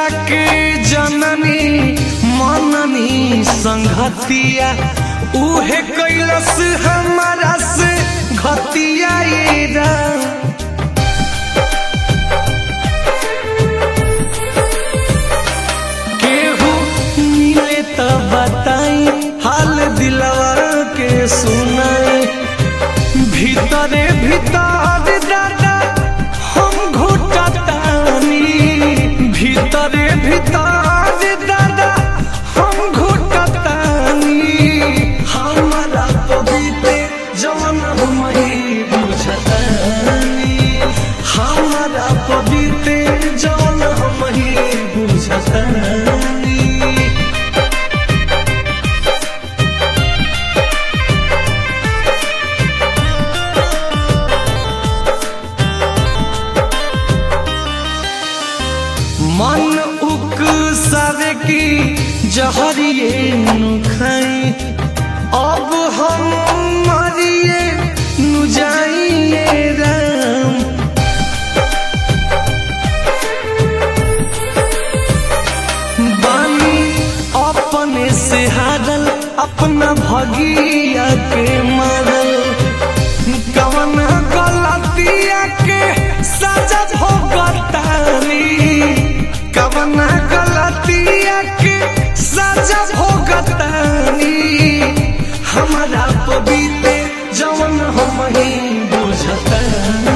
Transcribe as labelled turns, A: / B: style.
A: जेकरा के जननी मननी संगतिया उहे कैलस हमारा से घतिया ये राम केहू मिले त बताई हाल दिलवा के सुनाई भीतरे भीतर दादा हम घुटतानी भीतरे भीतर दादा हम घुटतानी हमारा पवित्र जवन हम ही बुझतानी हमारा पवित्र जवन हम ही बुझतानी मन उक सावे की जहरिए नु खाई अब हम मरिए नु जाइए राम बानी अपने से हारल अपना भगिया के मारल कवन गलतिया के सजा भोगतानी कवन गलतिया के सजा भोगतानी हमारा पवित्र जवन हम ही बुझतानी